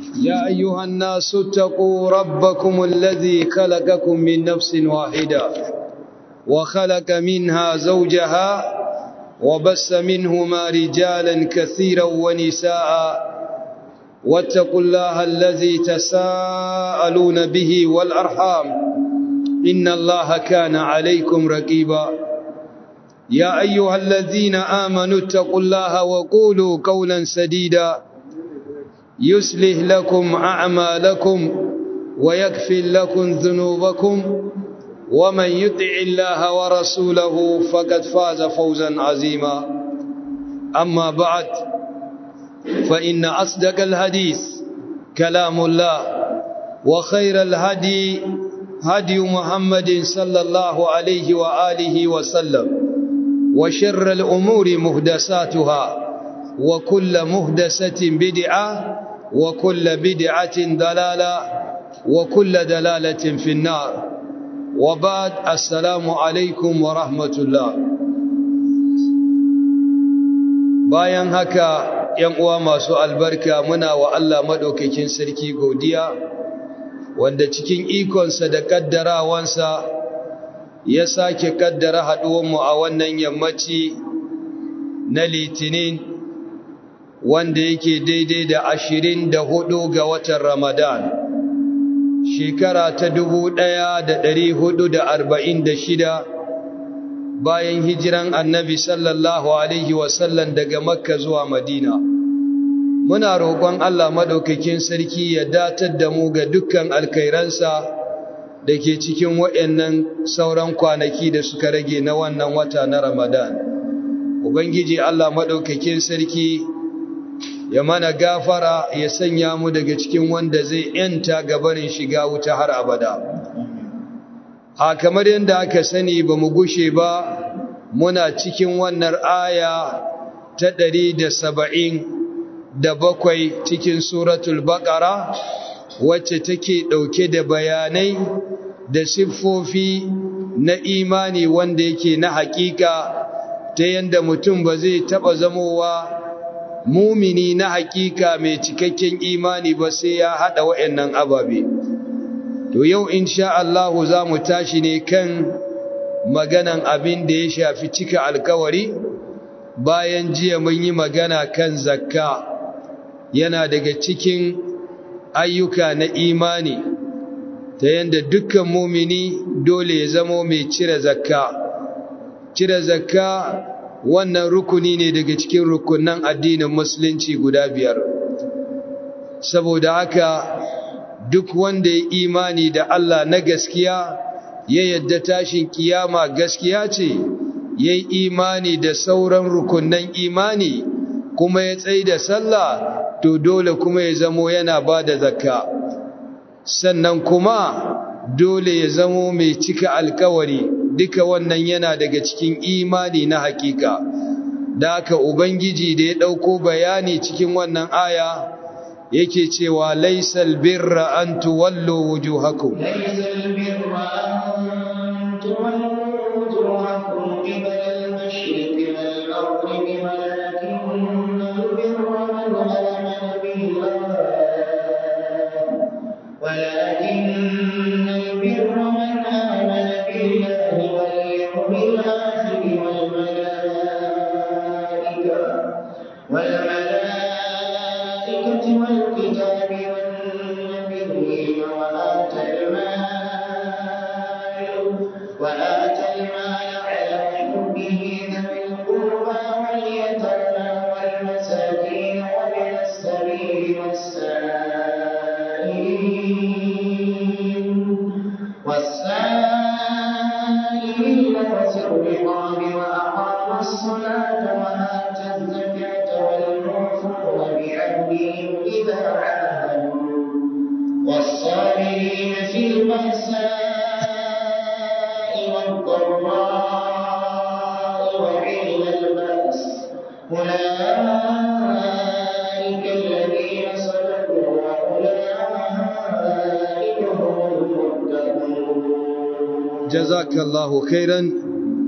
يا أيها الناس اتقوا ربكم الذي خلقكم من نفس واحدة وخلق منها زوجها وبس منهما رجالا كثيرا ونساء واتقوا الله الذي تساءلون به والأرحام إن الله كان عليكم رقيبا يا أيها الذين آمنوا اتقوا الله وقولوا قولا سديدا يصلح لكم أعمالكم ويكفر لكم ذنوبكم ومن يطع الله ورسوله فقد فاز فوزا عظيما أما بعد فإن أصدق الحديث كلام الله وخير الهدي هدي محمد صلى الله عليه وآله وسلم وشر الأمور مهدساتها وكل مهدسة بدعة وكل بدعة دلالة وكل دلالة في النار وبعد السلام عليكم ورحمة الله bayan haka ‘yan uwa masu albarka muna wa Allah maɗaukakin sarki godiya wanda cikin ikonsa da ƙaddarawansa ya sake ƙaddara haɗuwanmu a wannan yammaci na litinin wanda yake daidai da ashirin da hudu ga watan ramadan shekara ta dubu ɗaya da ɗari hudu da arba'in da shida bayan hijiran annabi sallallahu alaihi wasallam daga makka zuwa madina muna roƙon allah maɗaukakin sarki ya datar da mu ga dukkan alkairansa da ke cikin waɗannan sauran kwanaki da suka rage na wannan wata na ramadan ubangiji allah maɗaukakin sarki ya mana gafara ya sanya mu daga cikin wanda zai yanta gabarin shiga wuta har abada a kamar yadda aka sani ba mu gushe ba muna cikin wannan aya ta ɗari da saba'in da bakwai cikin suratul baƙara wacce take ɗauke da bayanai da siffofi na imani wanda yake na haƙiƙa ta yadda mutum ba zai taɓa zamowa mumini na haƙiƙa mai cikakken imani ba sai ya haɗa waɗannan ababe to yau insha Allah za mu tashi ne kan maganan abin da ya shafi cika alkawari bayan jiya mun yi magana kan zakka yana daga cikin ayyuka na imani ta yadda dukkan mumini dole ya zamo mai cire zakka cire zakka wannan rukuni ne daga cikin rukunan addinin musulunci guda biyar saboda haka duk wanda ya imani da Allah na gaskiya ya yadda tashin kiyama gaskiya ce ya yi imani da sauran rukunan imani kuma ya tsaye da sallah to dole kuma ya zamo yana ba da zakka sannan kuma dole ya zamo mai cika alkawari duka wannan yana daga cikin imani na hakika da aka ubangiji da ya ɗauko bayani cikin wannan aya yake cewa laisal birra an tuwallo wujuhakum laisal birra an tuwallo wujuhakum qibala al-mashriqi wal-maghribi walakinna al-birra man amana billah walakinna al-birra man amana billahi wal yawmil akhir wal malaa'ika wal malaa'ikati wal الكتاب والنبيين وآتى المال وآتى المال على حبه ذوي القربى واليتامى والمساكين وابن السبيل والسائلين والسائلين وفي الرقاب وأقام الصلاة وآتى الزكاة والموفون بعهدهم إذا عاهدوا والصابرين في البأساء والضراء وحين البأس أولئك الذين صدقوا وأولئك هم المتقون jazakallahu khairan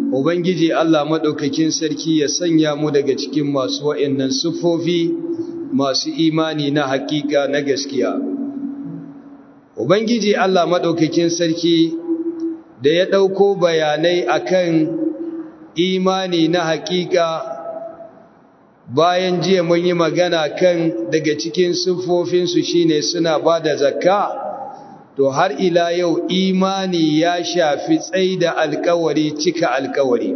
ubangiji Allah madaukakin sarki ya sanya mu daga cikin masu wa'annan sufofi masu imani na hakika na gaskiya ubangiji Allah madaukakin sarki da ya dauko bayanai akan imani na hakika bayan jiya mun yi magana kan daga cikin siffofinsu shine suna ba da zakka to har ila yau imani ya shafi tsaida alkawari cika alkawari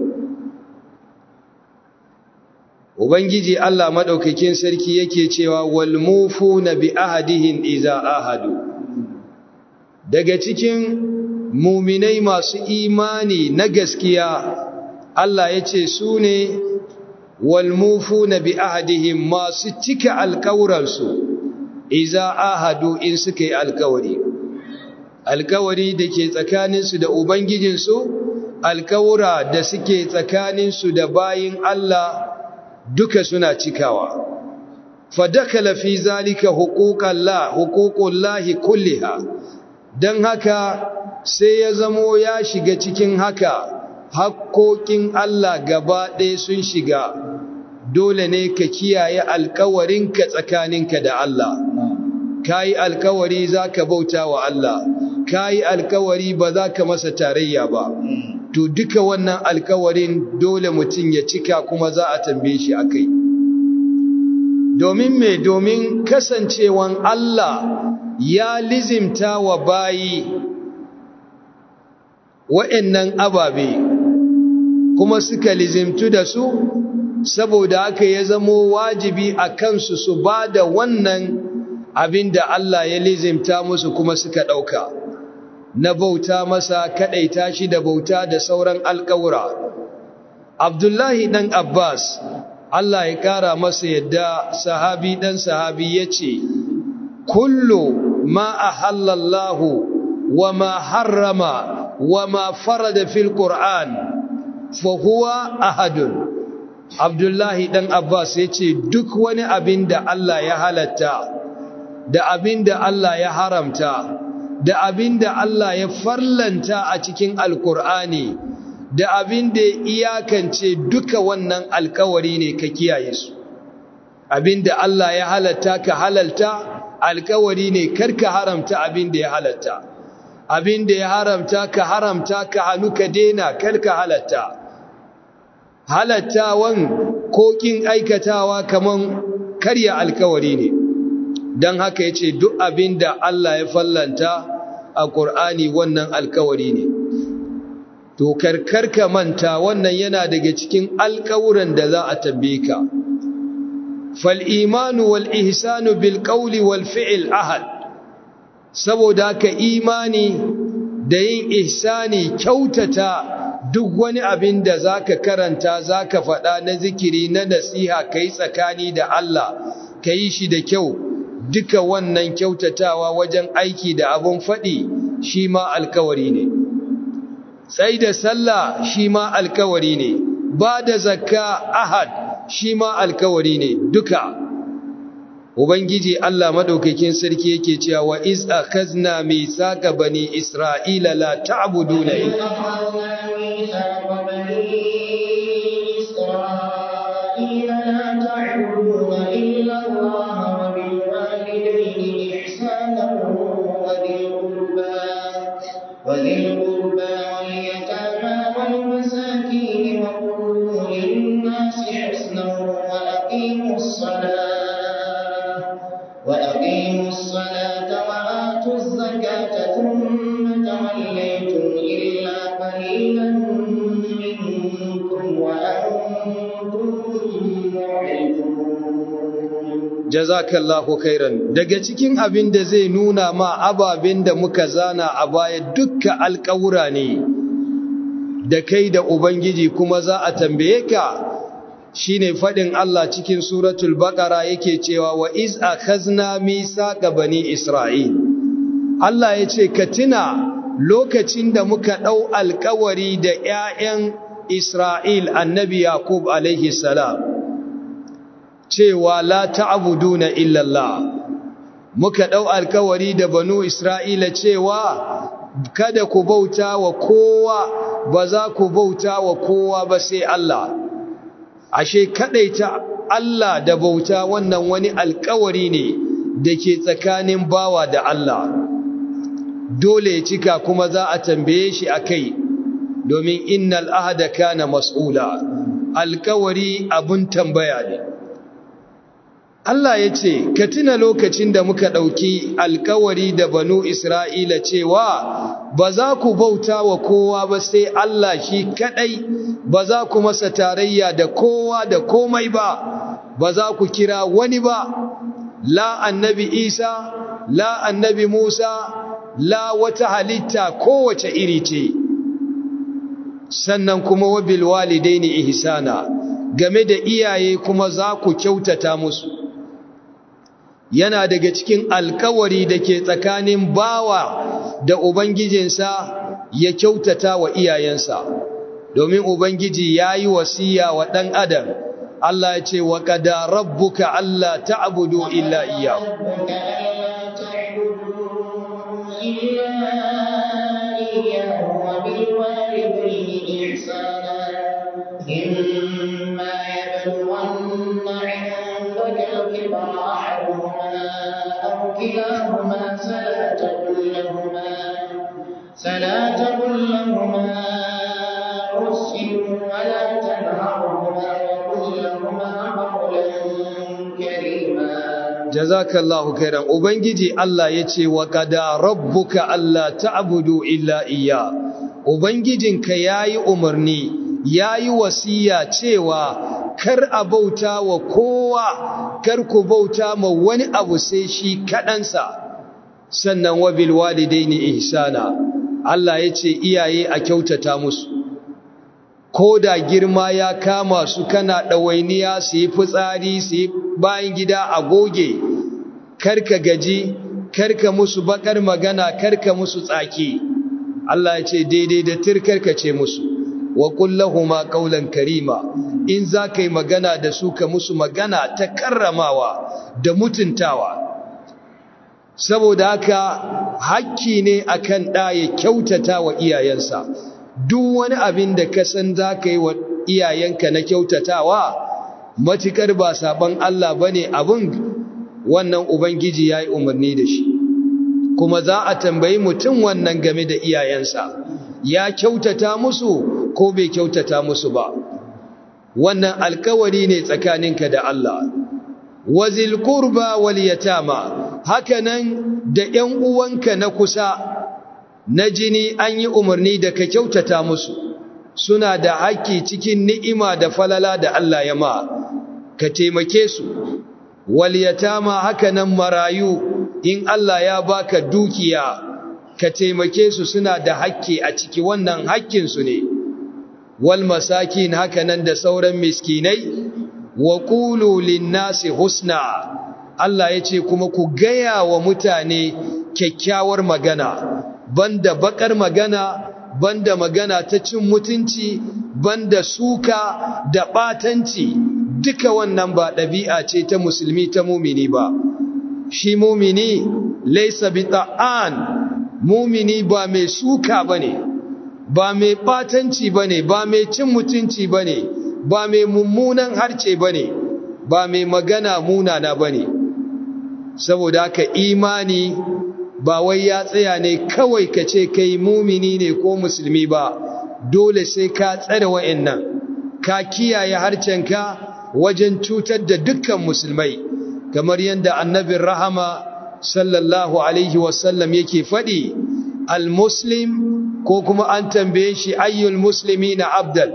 ubangiji Allah madaukakin sarki yake cewa wal mufuna bi ahadihin iza ahadu daga cikin muminai masu imani na gaskiya Allah ya ce su ne walmufuna bi ahadihim masu cika alkawuransu iza ahadu in suka yi alkawari alkawari da ke tsakaninsu da ubangijinsu alkawura da suke tsakaninsu da bayin Allah duka suna cikawa fadakala fi zalika huquqallah huququllahi kulliha dan haka sai ya zamo ya shiga cikin haka hakkokin Allah gaba ɗaya sun shiga dole ne ka kiyaye alkawarinka tsakaninka da Allah ka yi alkawari za ka bauta wa Allah ka yi alkawari ba za ka masa tarayya ba to duka wannan alkawarin dole mutum ya cika kuma za a tambaye shi a kai domin me domin kasancewan Allah ya lizimta wa bayi wa'annan ababe kuma suka lizimtu da su saboda haka ya zamo wajibi a kansu su ba da wannan abin da Allah ya lizimta musu kuma suka ɗauka na bauta masa kaɗaita shi da bauta da sauran alƙawura abdullahi ɗan abbas Allah ya ƙara masa yadda sahabi ɗan sahabi ya ce kullu ma a halallahu wa ma harrama wa ma farada fil qur'an fahuwa ahadun abdullahi dan abbas ya ce duk wani abin da allah ya halatta da abin da allah ya haramta da abin da allah ya farlanta a cikin alkur'ani da abin da ya iyakance duka wannan alkawari ne ka kiyaye su abin da allah ya halatta ka halalta alkawari ne karka haramta abin da ya halatta abin da ya haramta ka haramta ka hannu ka dena karka halatta halattawan ko kin aikatawa kaman karya alkawari ne don haka ya ce duk abin da Allah ya fallanta a ƙur'ani wannan alkawari ne to karkarka manta wannan yana daga cikin alkawuran da za a tambaye ka fal imanu wal ihsanu bil qawli wal fi'l ahad saboda ka imani da yin ihsani kyautata duk wani abin da za ka karanta za ka faɗa na zikiri na nasiha ka yi tsakani da Allah ka yi shi da kyau duka wannan kyautatawa wajen aiki da abin faɗi shi ma alkawari ne sai da sallah shi ma alkawari ne ba da zakka ahad shi ma alkawari ne duka ubangiji Allah madaukakin sarki yake cewa wa iz akhazna mithaqa bani isra'ila la ta'buduna illa وذي القربى واليتامى والمساكين وقولوا للناس حسنا وأقيموا الصلاة وأقيموا الصلاة وآتوا الزكاة ثم توليتم إلا قليلا منكم وأنتم معرضون jazakallahu khairan daga cikin abin da zai nuna ma ababen da muka zana a baya dukka alƙawura ne da kai da ubangiji kuma za a tambaye ka shine fadin Allah cikin suratul baqara yake cewa wa iz akhazna misaqa bani isra'il Allah yace ka tuna lokacin da muka dau alƙawari da ƴaƴan Isra'il annabi Yaqub alaihi salam cewa la ta'buduna illa Allah muka dau alkawari da banu Isra'ila cewa kada ku bauta wa kowa ba za ku bauta wa kowa ba sai Allah ashe kadaita Allah da bauta wannan wani alkawari ne da ke tsakanin bawa da Allah dole ya cika kuma za a tambaye shi a kai domin innal ahada kana mas'ula alkawari abun tambaya ne Allah ya ce ka tuna lokacin da muka ɗauki alkawari da banu Isra'ila cewa ba za ku bauta wa kowa ba sai Allah shi kaɗai ba za ku masa tarayya da kowa da komai ba ba za ku kira wani ba la annabi Isa la annabi Musa la wata halitta kowace iri ce sannan kuma wabil walidaini ihsana game da iyaye kuma za ku kyautata musu yana daga cikin alkawari da ke tsakanin bawa da ubangijinsa ya kyautata wa iyayensa domin ubangiji ya yi wasiya wa ɗan adam Allah ya ce wa kada rabbuka Allah ta'budu illa iyyahu إما يبلغن عندك الكبر أحدهما أو كلاهما فلا تقل لهما فلا تقل لهما أف ولا تنهرهما وقل لهما قولا كريما jazakallahu khairan ubangiji Allah yace wa qada rabbuka alla ta'budu illa iyya ubangijinka yayi umarni yayi wasiya cewa kar a bauta wa kowa kar ku bauta ma wani abu sai shi kadansa sannan wa bil walidaini ihsana Allah yace iyaye a kyautata musu ko da girma ya kama su kana ɗawainiya su yi fitsari su yi bayan gida a goge karka gaji karka musu bakar magana karka musu tsaki Allah ya ce daidai da tirkarka ce musu wa kullahuma qaulan karima in za ka yi magana da su ka musu magana ta karramawa da mutuntawa saboda haka hakki ne akan ɗa ya kyautata wa iyayensa duk wani abin da ka san za ka yi wa iyayenka na kyautatawa matukar ba saban Allah ba ne abin wannan Ubangiji ya yi umarni da shi kuma za a tambayi mutum wannan game da iyayensa ya kyautata musu ko bai kyautata musu ba wannan alkawari ne tsakaninka da Allah wazil qurba wal yatama hakanan da ƴan uwanka na kusa na jini an yi umarni da ka kyautata musu suna da haƙƙi cikin ni'ima da falala da Allah ya ma ka taimake su wal yatama hakanan marayu in Allah ya baka dukiya ka taimake su suna da haƙƙi a ciki wannan haƙƙin su ne wal masakin hakanan da sauran miskinai wa qulu lin-nasi husna Allah yace kuma ku gaya wa mutane kyakkyawar magana banda bakar magana banda magana ta cin mutunci banda suka da batanci duka wannan ba ɗabi'a ce ta musulmi ta mumini ba shi mumini laysa bita'an mumini ba mai suka bane ba mai batanci bane ba mai cin mutunci bane ba mai mummunan harce bane ba mai magana munana bane saboda haka imani ba wai ya tsaya ne kawai ka ce kai mumini ne ko musulmi ba dole sai ka tsare wa'annan ka kiyaye harcenka wajen cutar da dukkan musulmai kamar yadda annabin rahama sallallahu alaihi wasallam yake faɗi al-muslim ko kuma an tambaye shi ayyul muslimi na abdal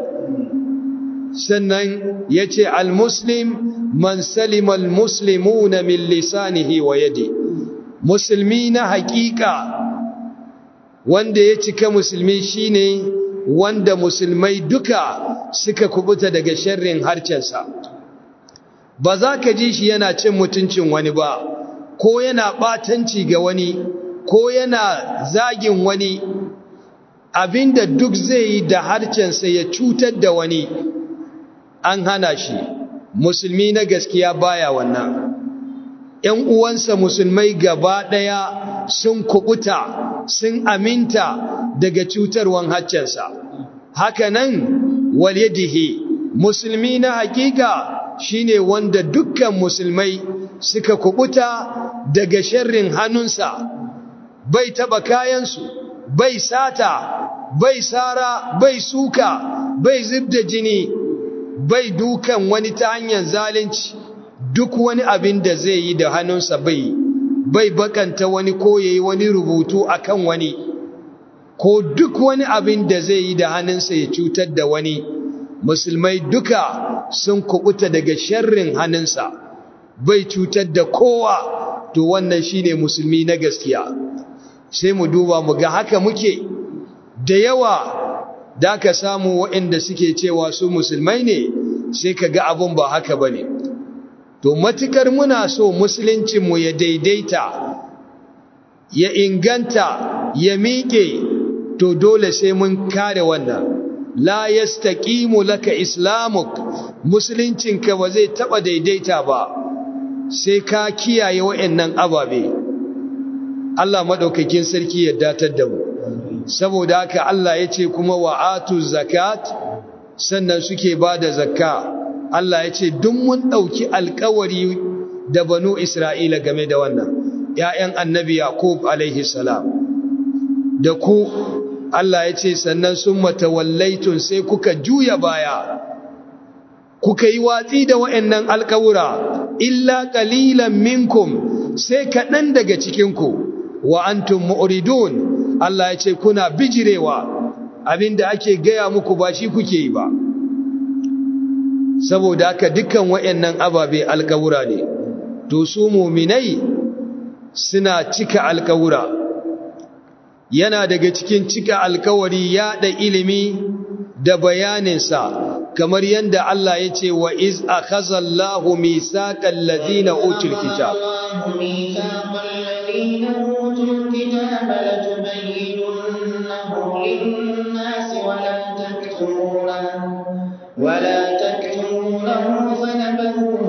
sannan ya ce al-muslim man salima al-muslimuna min lisanihi wa yadi musulmi na hakika wanda ya cika musulmi shine wanda musulmai duka suka kubuta daga sharrin harcensa ba za ka ji shi yana cin mutuncin wani ba ko yana batanci ga wani ko yana zagin wani abinda duk zai yi da harcensa ya cutar da wani an hana shi musulmi na gaskiya baya wannan ‘yan uwansa musulmai gaba ɗaya sun kubuta sun aminta daga cutarwan haccensa haka nan walyadihi musulmi na hakika shine wanda dukkan musulmai suka kubuta daga sharrin hannunsa bai taba kayansu bai sata bai sara bai suka bai zubda jini bai dukan wani ta hanyar zalunci duk wani abin da zai yi da hannunsa bai bai bakanta wani ko yayi wani rubutu akan wani ko duk wani abin da zai yi da hannunsa ya cutar da wani musulmai duka sun kubuta daga sharrin hannunsa bai cutar da kowa to wannan shine musulmi na gaskiya sai mu duba mu ga haka muke da yawa da ka samu waɗanda suke cewa su musulmai ne sai ka ga abin ba haka ba ne to matukar muna so musuluncinmu ya daidaita ya inganta ya miƙe to dole sai mun kare wannan la yastaqimu laka islamuk musuluncinka ba zai taba daidaita ba sai ka kiyaye waɗannan ababe Allah madaukakin sarki ya datar da mu saboda haka Allah ya ce kuma wa'atu zakat sannan suke ba da zakka Allah ya ce duk mun ɗauki alkawari da banu Isra'ila game da wannan ‘ya'yan annabi Yaqub alaihi salam da ku Allah ya ce sannan sun matawallaitun sai kuka juya baya kuka yi watsi da wa'yannan alkawura illa ƙalilan minkum sai kaɗan daga cikinku wa antum mu'ridun Allah ya ce kuna bijirewa abinda ake gaya muku ba shi kuke yi ba saboda haka dukkan wayannan ababe alkawura ne to su mu'minai suna cika alkawura yana daga cikin cika alkawari yaɗa ilimi da bayaninsa kamar yadda Allah ya ce wa iz akhazallahu misaqal ladina utul kitab الكتاب لتبيننه للناس ولا تكتمونه ولا تكتمونه فنبذوه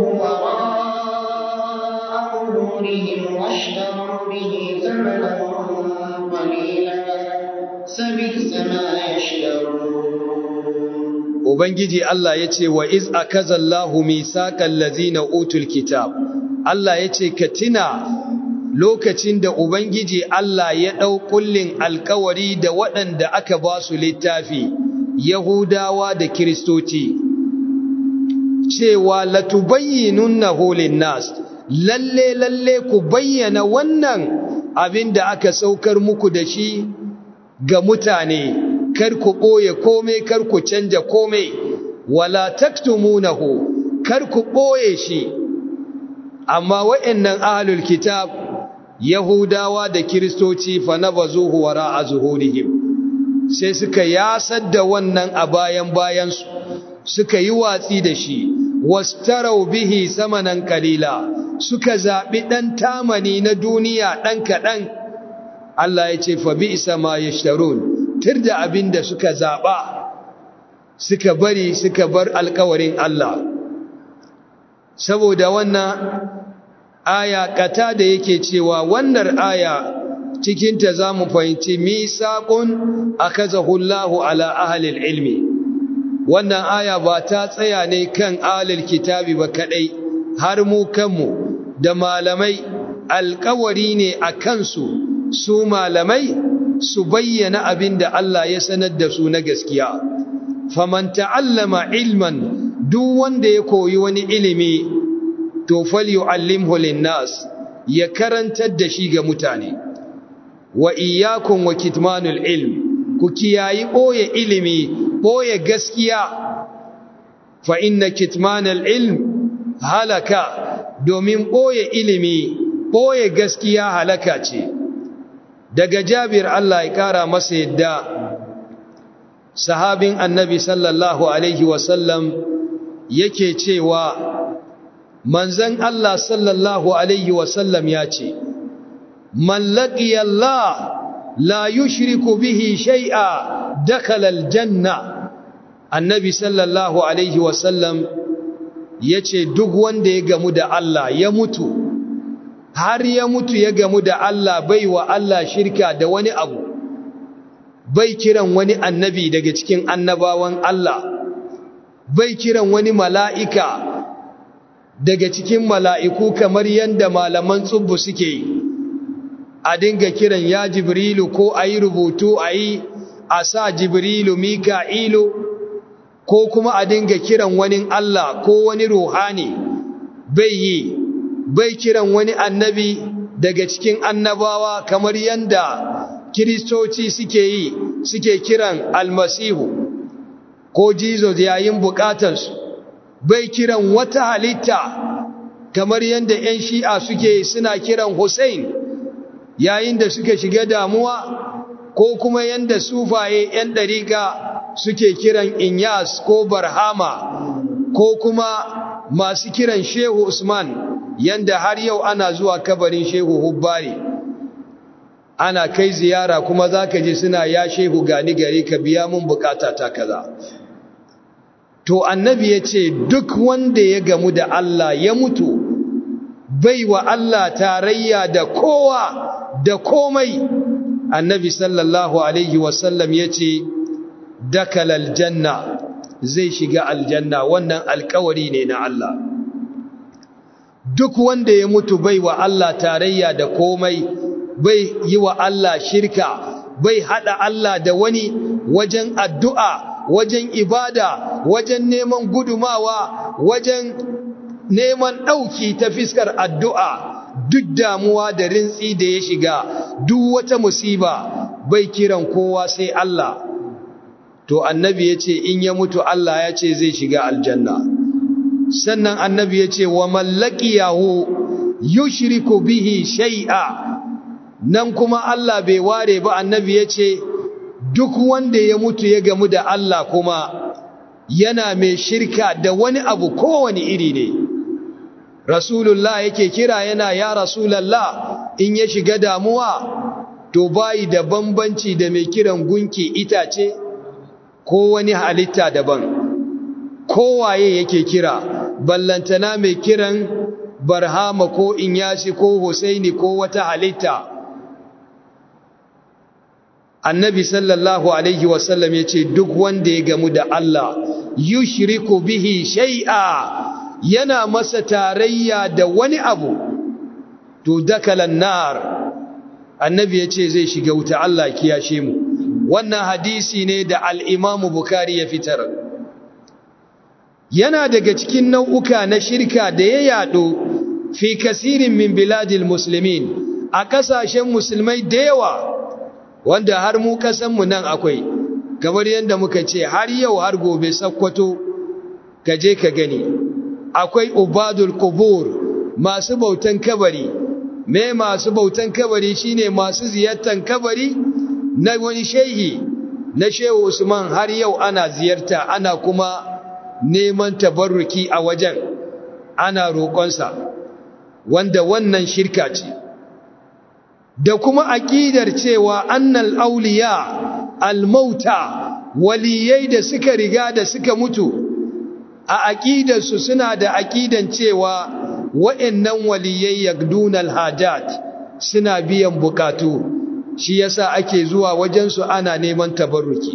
وراء ظهورهم واشتروا به ثمنا قليلا سبئس ما يشترون Ubangiji Allah ya ce wa iz akazallahu misaqal ladzina utul kitab Allah ya ce ka tina lokacin da Ubangiji Allah ya ɗau ƙullin alkawari da waɗanda aka ba su littafi, Yahudawa da Kiristoci, cewa latubayyinun na holin nas, lalle lalle ku bayyana wannan abin da aka saukar muku da shi ga mutane, kar ku ɓoye kome, kar ku canja kome, wala taktumunahu, kar ku ɓoye shi, amma wa'yannan ahalul kitab Yahudawa da Kiristoci fa nabazuhu wara'a zuhurihim sai suka yasar da wannan a bayan bayansu suka yi watsi da shi wastarau bihi samanan kalila suka zabi dan tamani na duniya dan kadan Allah ya ce fa bi'sa ma yashtarun tirda abinda suka zaba suka bari suka bar alƙawarin Allah saboda wannan aya kata da yake cewa wannan aya cikinta za mu fahimci misaƙun akazahu Allahu ala ahlil ilmi wannan aya ba ta tsaya ne kan ahlil kitabi ba kadai har mu kanmu da malamai alƙawari ne a kansu su malamai su bayyana abin da Allah ya sanar da su na gaskiya faman ta'allama ilman duk wanda ya koyi wani ilimi to falyu'allimhu linnas ya karantar da shi ga mutane wa iyyakum wa kitmanul ilm ku kiyayi boye ilimi boye gaskiya fa inna kitmanul ilm halaka domin boye ilimi boye gaskiya halaka ce daga Jabir Allah ya kara masa yadda sahabin annabi sallallahu alaihi wasallam yake cewa manzan Allah sallallahu Alaihi wasallam ya ce, Mallaki Allah la yushriku bihi shai'a dakalal janna, annabi sallallahu Alaihi wasallam ya ce duk wanda ya gamu da Allah ya mutu, har ya mutu ya gamu da Allah bai wa Allah shirka da wani abu, bai kiran wani annabi daga cikin annabawan Allah, bai kiran wani mala'ika daga cikin mala'iku kamar yadda malaman tsubbu suke yi a dinga kiran ya jibrilu ko a yi rubutu a yi a sa jibrilu mika'ilu ko kuma a dinga kiran wani Allah ko wani ruhani bai yi bai kiran wani annabi daga cikin annabawa kamar yadda kiristoci suke yi suke kiran almasihu ko jesus yayin bukatarsu bai kiran wata halitta kamar yadda 'yan shi'a suke suna kiran hussein yayin da suka shiga damuwa ko kuma yadda sufaye 'yan ɗariƙa suke kiran inyas ko barhama ko kuma masu kiran shehu usman yadda har yau ana zuwa kabarin shehu hubbari ana kai ziyara kuma za ka ji suna ya shehu gani gari ka biya mun bukata ta kaza to annabi ya ce duk wanda ya gamu da Allah ya mutu bai wa Allah tarayya da kowa da komai annabi sallallahu alaihi wasallam ya ce dakal aljanna zai shiga aljanna wannan alkawari ne na Allah duk wanda ya mutu bai wa Allah tarayya da komai bai yi wa Allah shirka bai hada Allah da wani wajen addu'a wajen ibada wajen neman gudumawa wajen neman ɗauki ta fiskar addu'a duk damuwa da rintsi da ya shiga duk wata musiba bai kiran kowa sai Allah to annabi ya ce in ya mutu Allah ya ce zai shiga aljanna sannan annabi ya ce wa mallaki yahu yushriku bihi shai'a nan kuma Allah bai ware ba annabi ya ce duk wanda ya mutu ya gamu da Allah kuma yana mai shirka da wani abu kowane iri ne rasulullah yake kira yana ya rasulallah in ya shiga damuwa to bayi da bambanci da mai kiran gunki itace ko wani halitta daban kowaye yake kira ballantana mai kiran barhama ko inyasi ko husaini ko wata halitta annabi sallallahu alaihi wasallam ya ce duk wanda ya gamu da Allah yushriku bihi shay'a yana masa tarayya da wani abu to dakalan nar annabi ya ce zai shiga wuta Allah kiyashe mu wannan hadisi ne da al-imamu bukari ya fitar yana daga cikin nau'uka na shirka da ya yado fi kasirin min biladil muslimin a kasashen musulmai da yawa wanda har mu kasanmu nan akwai kamar yadda muka ce har yau har gobe sakkwato ka je ka gani akwai ubadul qubur masu bautan kabari me masu bautan kabari shine masu ziyartan kabari na wani shehi na shehu usman har yau ana ziyarta ana kuma neman tabarruki a wajen ana roƙonsa wanda wannan shirka ce da kuma aƙidar cewa annal auliya almauta waliyai da suka riga da suka mutu a aƙidarsu suna da aƙidan cewa wa'annan waliyai yagdunal hajat suna biyan bukatu shi yasa ake zuwa wajensu ana neman tabarruki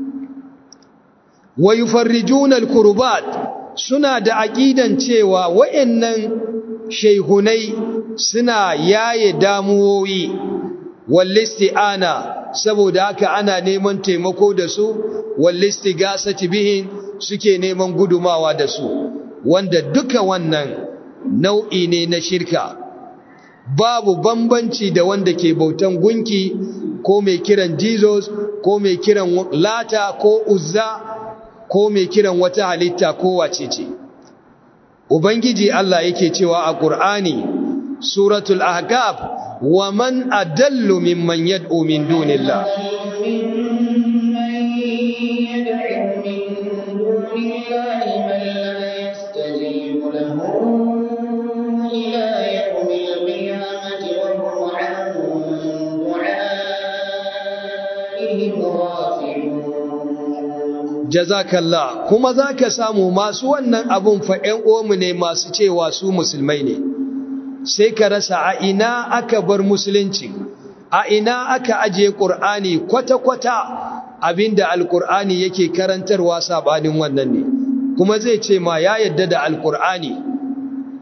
wa yufarrijunal kurbat suna da aƙidan cewa wa'annan shaihunai suna yaye damuwoyi wallisti'ana saboda haka ana neman taimako da su wallistigasati bihin suke neman gudumawa da su wanda duka wannan nau'i ne na shirka babu bambanci da wanda ke bautan gunki ko mai kiran Jesus ko mai kiran lata ko uzza ko mai kiran wata halitta ko wace ce ubangiji Allah yake cewa a Qur'ani suratul ahqaf wa man adallu mimman yad'u min dunillah jazakallah kuma zaka samu masu wannan abun fa ƴan uwanmu ne masu cewa su musulmai ne sai ka rasa a ina aka bar musulunci a ina aka aje qur'ani kwata-kwata abinda alqur'ani yake karantarwa sabanin wannan ne kuma zai ce ma ya yadda da alqur'ani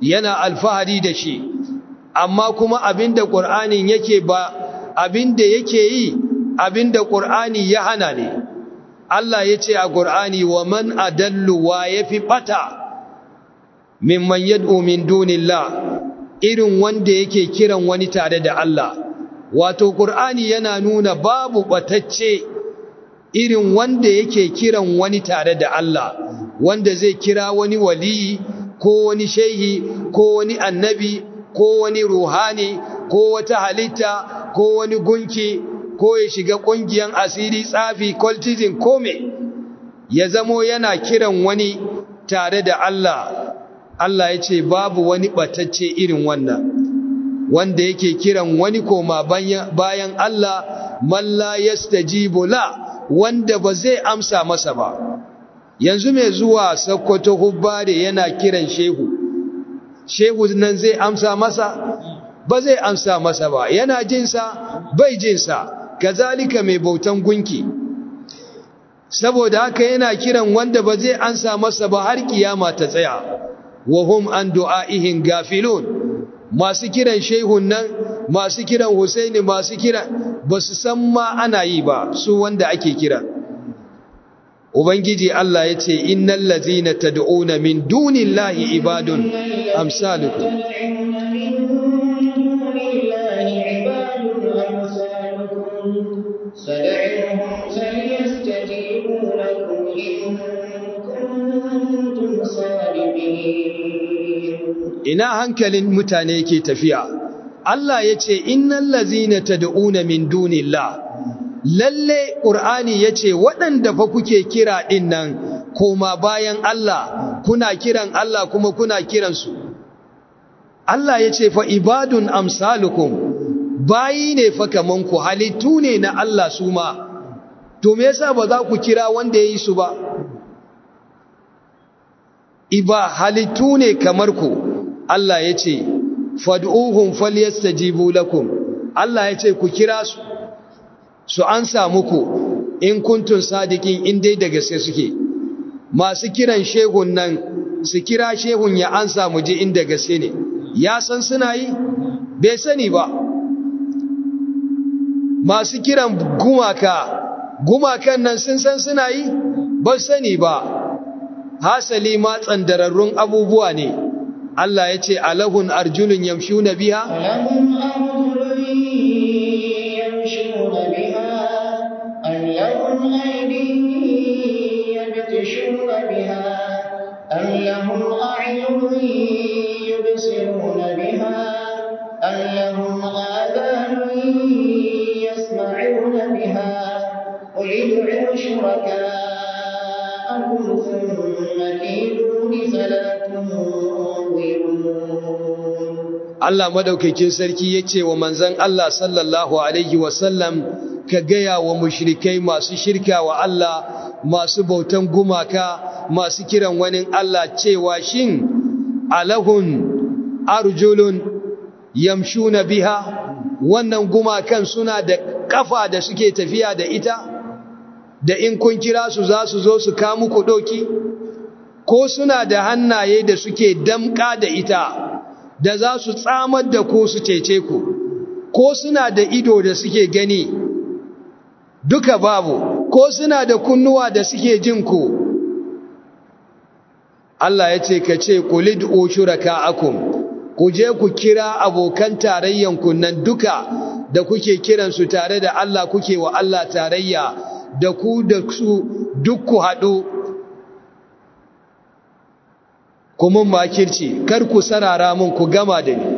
yana alfahari da shi amma kuma abinda qur'anin yake ba abinda yake yi abinda qur'ani ya hana ne Allah yace a qur'ani wa man adallu wa yafi bata mimman yad'u min dunillah irin wanda yake kiran wani tare da Allah wato qur'ani yana nuna babu batacce irin wanda yake kiran wani tare da Allah wanda zai kira wani waliyi ko wani shehi ko wani annabi ko wani ruhani ko wata halitta ko wani gunki ko ya shiga ƙungiyar asiri tsafi cultism ko me ya zamo yana kiran wani tare da Allah Allah ya ce babu wani batacce irin wannan wanda yake kiran wani koma bayan Allah man la yastajibu la wanda ba zai amsa masa ba yanzu mai zuwa sakkwato hubbare yana kiran shehu shehu nan zai amsa masa ba zai amsa masa ba yana jinsa bai jinsa kazalika mai bautan gunki saboda haka yana kiran wanda ba zai amsa masa ba har kiyama ta tsaya wa hum an du'aihim gafilun masu kiran shehun nan masu kiran husaini masu kiran ba su san ma ana yi ba su wanda ake kira ubangiji Allah ya ce innal ladzina tad'una min dunillahi ibadun amsalukum فدعوهم فليستجيبوا لكم إن كنتم صادقين ina hankalin mutane yake tafiya Allah ya ce innal ladzina tad'una min dunillah lalle qur'ani yace waɗanda fa kuke kira din nan koma bayan Allah kuna kiran Allah kuma kuna kiran su Allah yace fa ibadun amsalukum bayi ne fa kaman ku halittu ne na Allah su ma to me yasa ba za ku kira wanda yayi su ba iba halittu ne kamar ku Allah ya ce fad'uhum falyastajibu lakum Allah ya ce ku kira su su ansa muku in kuntun sadiqin in dai da gaske suke masu kiran shehun nan su kira shehun ya ansa mu ji inda gaske ne ya san suna yi bai sani ba masu kiran gumaka gumakan nan sun san suna yi ba sani ba hasali ma tsandararrun abubuwa ne Allah ya ce alahun arjulun yamshu na biya لهم أرجل يمشون بها أم لهم أيدي يبتشون بها أم لهم أعين يبصرون بها أم لهم آذان يسمعون بها قل ادعوا شركاءكم ثم كيدون فلا تنظرون Allah madaukakin sarki ya ce wa manzan Allah sallallahu Alaihi wasallam ka gaya wa mushrikai masu shirka wa Allah masu bautan gumaka masu kiran wani Allah cewa shin alahun arjulun yamshuna biha wannan gumakan suna da kafa da suke tafiya da ita da in kun kira su za su zo su kamu ku doki ko suna da hannaye da suke damka da ita da za su tsamar da ku su cece ku ko suna da ido da suke gani duka babu ko suna da kunnuwa da suke jin ku Allah ya ce ka ce kulid'u shuraka'akum ku je ku kira abokan tarayyan ku nan duka da kuke kiran su tare da Allah kuke wa Allah tarayya da ku da su duk ku haɗu kuma makirci kar ku sarara mun ku gama da ni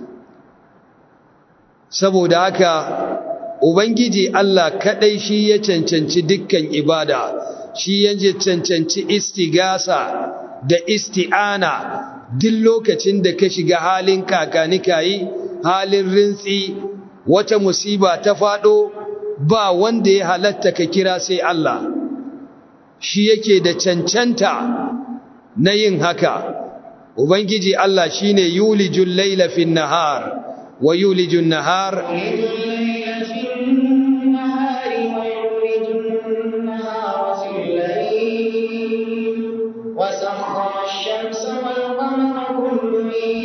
saboda haka ubangiji Allah kadai shi ya cancanci dukkan ibada shi ya cancanci istigasa da isti'ana duk lokacin da ka shiga halin kakanikayi halin rintsi wata musiba ta fado ba wanda ya halatta ka kira sai Allah shi yake da cancanta na yin haka ubangiji Allah shine yulijul laila fin nahar wa yulijun nahar يولج الليل في النهار ويولج النهار في الليل وسخر الشمس والقمر كل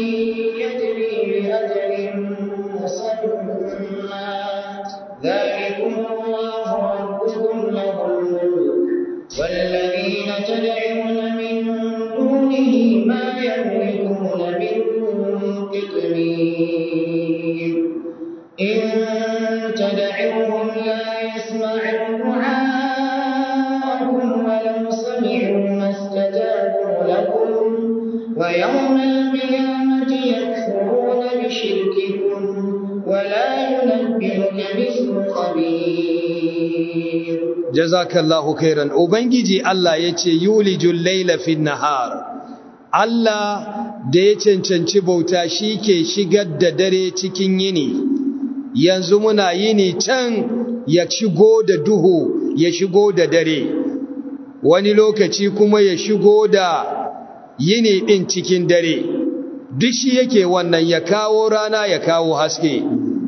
ذلكم الله ربكم له الملك والذين تدعون من دونه ما يملكون من قطمير إن تدعوهم لا يسمعوا دعاءكم ولو سمعوا ما استجابوا لكم ويوم القيامة يكفرون بشرككم ولا ينبئك مثل خبير jazakallahu khairan ubangiji Allah yace yulijul layla fin nahar Allah da ya cancanci bauta shike shigar da dare cikin yini yanzu muna yini can ya shigo da duhu ya shigo da dare wani lokaci kuma ya shigo da yini din cikin dare duk shi yake wannan ya kawo rana ya kawo haske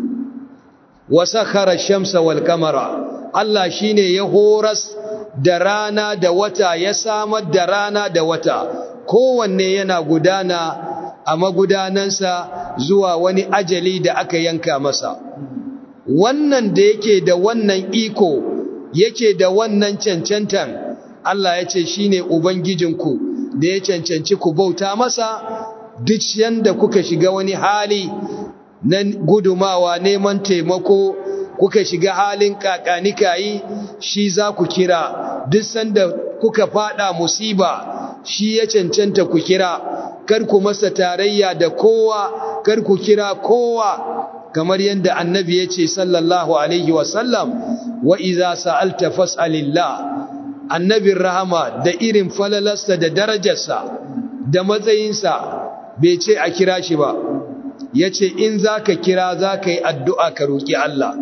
wa sakhara shamsa wal qamara Allah shine ya horas da rana da wata ya samar da rana da wata kowanne yana gudana a magudanansa zuwa wani ajali da aka yanka masa wannan da yake da wannan iko yake da wannan cancantan Allah ya ce shine ubangijinku da ya cancanci ku bauta masa duk yanda kuka shiga wani hali na gudumawa neman taimako kuka shiga halin kakanikayi shi za ku kira duk sanda kuka fada musiba shi ya cancanta ku kira kar ku masa tarayya da kowa kar ku kira kowa kamar yadda annabi ya ce sallallahu alaihi wasallam wa iza sa'alta fas'alillah annabin rahama da irin falalarsa da darajarsa da matsayinsa bai ce a kira shi ba ya ce in za ka kira za ka yi addu'a ka roƙi Allah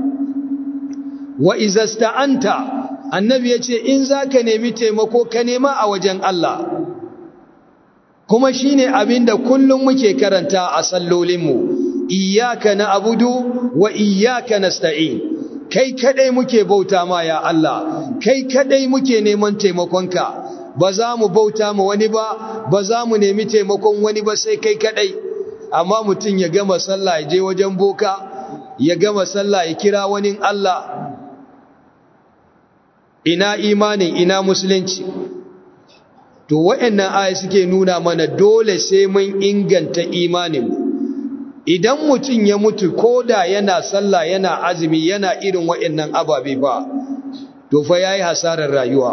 wa izasta'anta annabi ya ce in za ka nemi taimako ka nema a wajen Allah kuma shi ne abin da kullum muke karanta a sallolinmu iyaka na abudu wa iyaka na sta'in kai kadai muke bauta ma ya Allah kai kadai muke neman taimakonka ba za mu bauta ma wani ba ba za mu nemi taimakon wani ba sai kai kadai amma mutum ya gama sallah ya je wajen boka ya gama sallah ya kira wani Allah ina imanin ina musulunci to waɗannan aya suke nuna mana dole sai mun inganta imanin idan mutum ya mutu koda yana sallah yana azumi yana irin waɗannan ababe ba to fa yayi hasarar rayuwa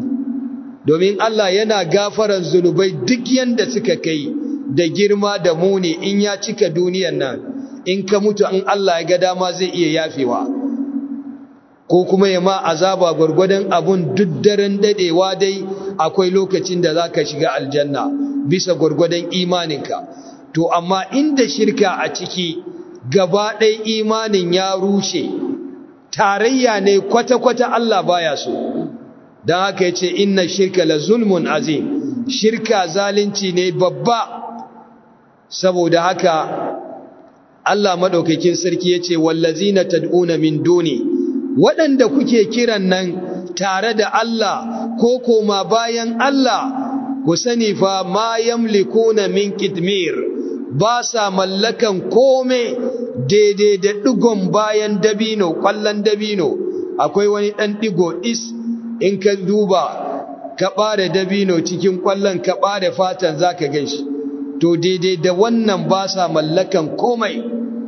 domin Allah yana gafaran zunubai duk yanda suka kai da girma da muni in ya cika duniyan nan in ka mutu in Allah ya ga dama zai iya yafewa ko kuma ya ma azaba gwargwadon abun duk daren dadewa dai akwai lokacin da zaka shiga aljanna bisa gwargwadon imaninka to amma inda shirka a ciki gaba ɗaya imanin ya rushe tarayya ne kwata-kwata Allah baya so don haka ya ce inna shirka la zulmun azim shirka zalunci ne babba saboda haka Allah maɗaukakin sarki ya ce wallazina tad'una min duni waɗanda kuke kiran nan tare da Allah ko koma bayan Allah ku sani fa ma yamlikuna min kitmir ba sa mallakan kome daidai da ɗigon bayan dabino ƙwallon dabino akwai wani ɗan ɗigo is in ka duba ka ɓare dabino cikin ƙwallon ka ɓare fatan za ka gan shi to daidai da wannan ba sa mallakan komai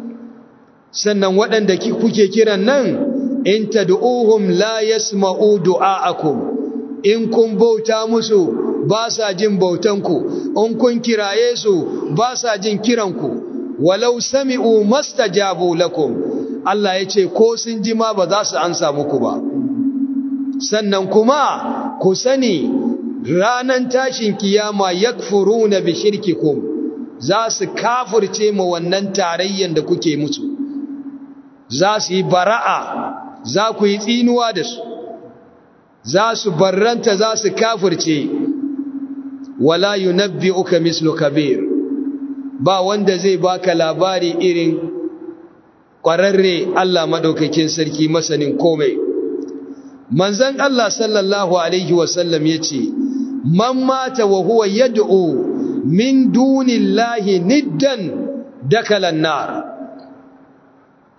sannan waɗanda kuke kiran nan in tad'uhum la yasma'u du'a'akum in kun bauta musu ba sa jin bautanku in kun kiraye su ba sa jin kiranku walau sami'u mastajabu lakum Allah ya ce ko sun ji ma ba za su ansa muku ba sannan kuma ku sani ranan tashin kiyama yakfuruna bi shirkikum za su kafirce ma wannan tarayyan da kuke musu za su yi bara'a za ku yi tsinuwa da su za su barranta za su kafirce wala yunabbi'uka mislu kabir ba wanda zai baka labari irin ƙwararre Allah madaukakin sarki masanin komai manzon Allah sallallahu alaihi wasallam yace man mata wa huwa yad'u min dunillahi niddan dakala an-nar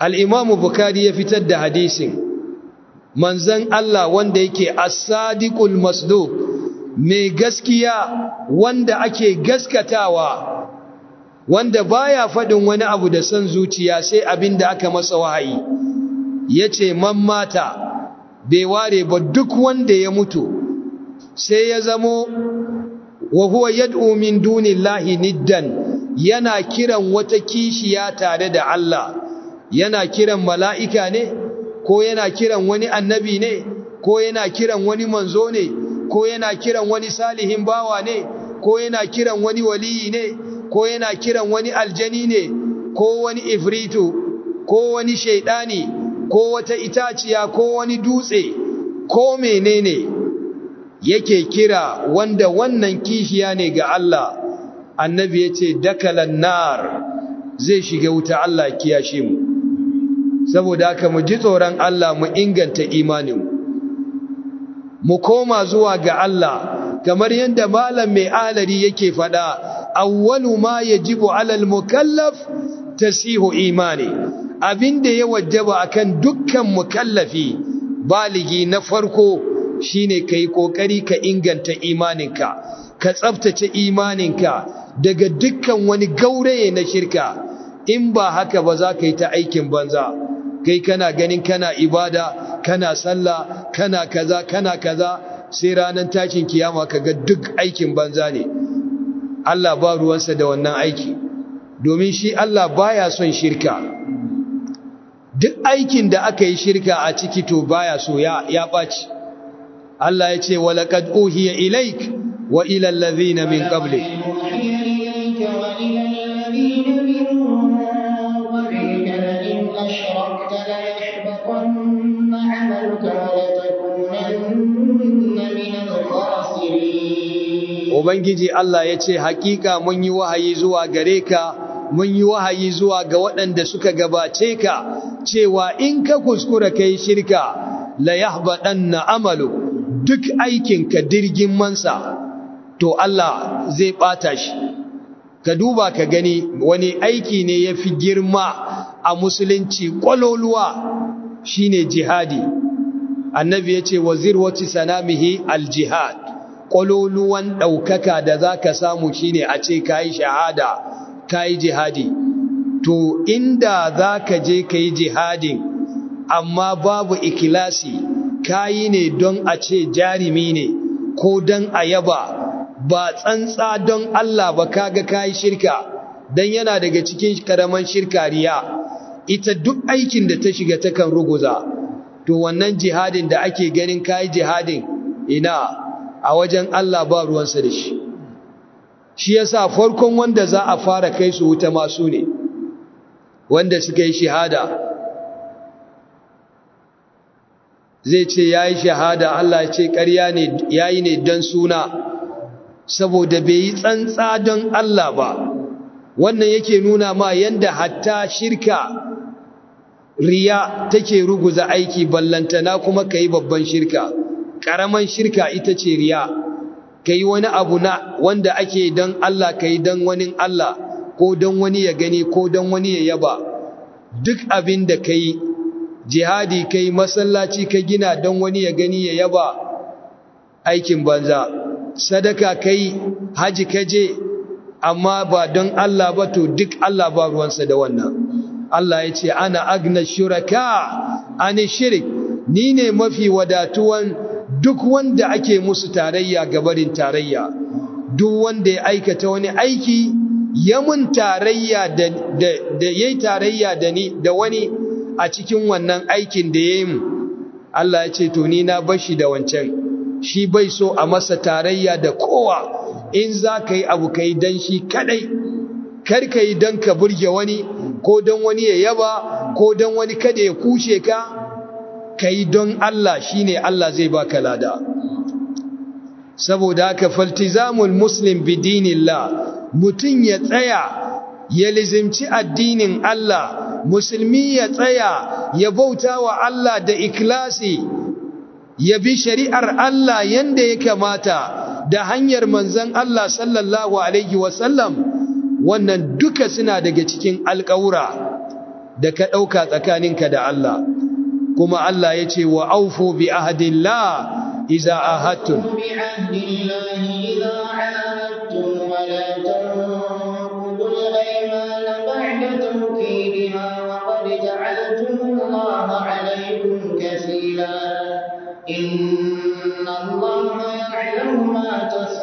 al-Imam Bukhari ya fitar da hadisin manzon Allah wanda yake as-sadiqul masduq mai gaskiya wanda ake gaskatawa wanda baya faɗin wani abu da son zuciya sai abin da aka masa wahayi yace man mata bai ware ba duk wanda ya mutu sai ya zamo wa huwa yad'u min dunillahi niddan yana kiran wata kishiya tare da Allah yana kiran mala'ika ne ko yana kiran wani annabi ne ko yana kiran wani manzo ne ko yana kiran wani salihin bawa ne ko yana kiran wani waliyi ne ko yana kiran wani aljani ne ko wani ifritu ko wani shaidani ko wata itaciya ko wani dutse ko menene yake kira wanda wannan kishiya ne ga Allah annabi yace dakalan nar zai shiga wuta Allah kiyashe mu saboda haka mu ji tsoron Allah mu inganta imanin mu koma zuwa ga Allah kamar yadda malam mai alari yake fada awwalu ma yajibu alal mukallaf tasihu imani abinda ya wajaba akan dukkan mukallafi baligi na farko shine kai kokari ka inganta imaninka ka tsaftace imaninka daga dukkan wani gauraye na shirka in ba haka ba za ka yi ta aikin banza kai kana ganin kana ibada kana sallah kana kaza kana kaza sai ranar tashin kiyama kaga duk aikin banza ne Allah ba ruwansa da wannan aiki domin shi Allah baya son shirka duk aikin da aka yi shirka a ciki to baya so ya ya baci Allah ya ce walaqad uhiya ilaik wa ila allazina min qablik Ubangiji Allah ya ce, Hakika mun yi wahayi zuwa gare ka, mun yi wahayi zuwa ga waɗanda suka gabace ka, cewa in ka kuskura ka yi shirka, la yahbaɗan na amalu, duk aikinka dirgin mansa, to Allah zai ɓata shi. Ka duba ka gani wani aiki ne ya fi girma a musulunci ƙwaloluwa shi ne jihadi. Annabi ya ce, Wazir wacce sanamihi al-jihad. ƙwaloluwan ɗaukaka da za ka samu shi ne a ce ka yi shahada ka yi jihadi to inda za ka je ka yi jihadin amma babu ikilasi ka yi ne don a ce jarimi ne ko don a yaba ba tsantsa don Allah ba kaga ka yi shirka don yana daga cikin karaman shirka riya ita duk aikin da ta shiga takan ruguza to wannan jihadin da ake ganin ka yi jihadin ina a wajen Allah ba ruwansa da shi shi yasa farkon wanda za a fara kai su wuta masu ne wanda suka yi shahada zai ce ya yi shahada Allah ce ƙarya ne ya yi ne don suna saboda bai yi tsantsa don Allah ba wannan yake nuna ma yanda hatta shirka riya take ruguza aiki ballantana kuma ka yi babban shirka ƙaraman shirka ita ce riya ka yi wani abu na wanda ake don Allah ka yi don wani Allah ko don wani ya gani ko don wani ya yaba duk abin da ka yi jihadi ka yi masallaci ka gina don wani ya gani ya yaba aikin banza sadaka ka yi haji ka je amma ba don Allah ba to duk Allah ba ruwansa da wannan Allah ya ce ana agna shuraka ani shirik ni ne mafi wadatuwan duk wanda ake musu tarayya gabarin tarayya duk wanda ya aikata wani aiki ya mun tarayya da da yayi tarayya da ni da wani a cikin wannan aikin da yayi mu Allah ya ce to ni na bashi da wancan shi bai so a masa tarayya da kowa in za ka yi abu ka yi don shi kadai kar ka yi don ka burge wani ko don wani ya yaba ko don wani kada ya kushe ka ka yi don Allah shi ne Allah zai baka lada saboda haka faltizamul muslim bidinillah mutum ya tsaya ya lizimci addinin Allah musulmi ya tsaya ya bauta wa Allah da ikhlasi ya bi shari'ar Allah yanda ya kamata da hanyar manzan Allah sallallahu alaihi wasallam wannan duka suna daga cikin alƙawura da ka ɗauka tsakaninka da Allah kuma Allah ya ce wa aufu bi ahadillah iza ahadtum بعهد الله إذا عاهدتم ولا تنقضوا الأيمان بعد توكيدها وقد جعلتم الله عليكم كفيلا إن الله يعلم ما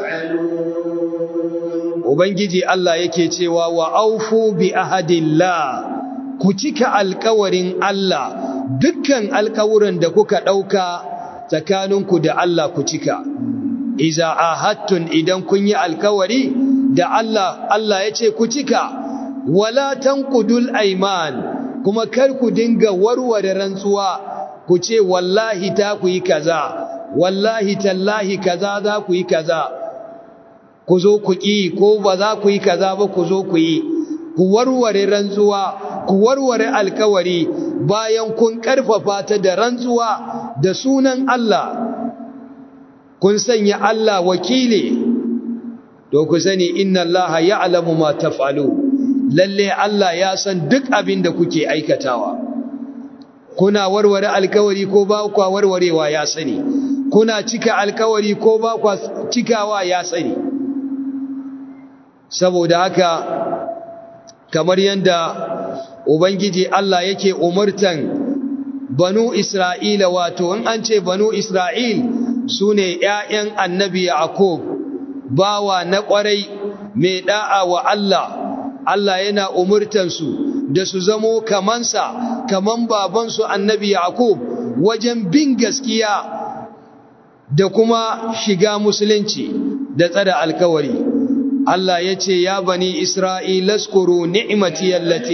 تفعلون Ubangiji Allah yake cewa wa aufu bi ahadillah ku cika alkawarin Allah dukkan alkawuran da kuka ɗauka tsakaninku da Allah ku cika iza ahadtun idan kun yi alkawari da Allah Allah ya ce ku cika wala tanqudul ayman kuma kar ku dinga warware rantsuwa ku ce wallahi ta ku yi kaza wallahi tallahi kaza za ku yi kaza ku zo ku ƙi ko ba za ku yi kaza ba ku zo ku yi ku warware rantsuwa ku warware alkawari bayan kun ƙarfafa ta da rantsuwa da sunan Allah kun sanya Allah wakili to ku sani inna Allah ya'lamu ma taf'alu lalle Allah ya san duk abin da kuke aikatawa kuna warware alkawari ko ba ku warwarewa ya sani kuna cika alkawari ko ba ku cikawa ya sani saboda haka kamar yadda ubangiji Allah yake umurtan banu Isra'ila wato in an ce banu Isra'il su ne ‘ya'yan annabi Yaqub bawa na ƙwarai mai ɗa'a wa Allah Allah yana umurtansu da su zamo kamansa kaman babansu annabi Yaqub wajen bin gaskiya da kuma shiga musulunci da tsada alkawari Allah ya ce ya bani Isra'ila skuru ni'imati yallati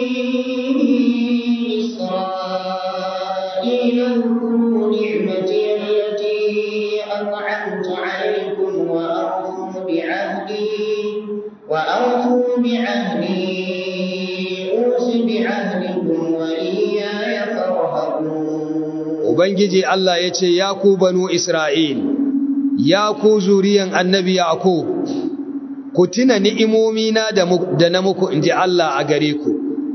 إسرائيل اذكروا نعمتي التي أنعمت عليكم وأوفوا بعهدي وأوفوا بعهدي أوف بعهدكم وإياي فارهبون Ubangiji Allah ya ce ya ku banu Isra'il ya ku zuriyan annabi Yaqub ku tuna ni'imomina da na muku in ji Allah a gare ku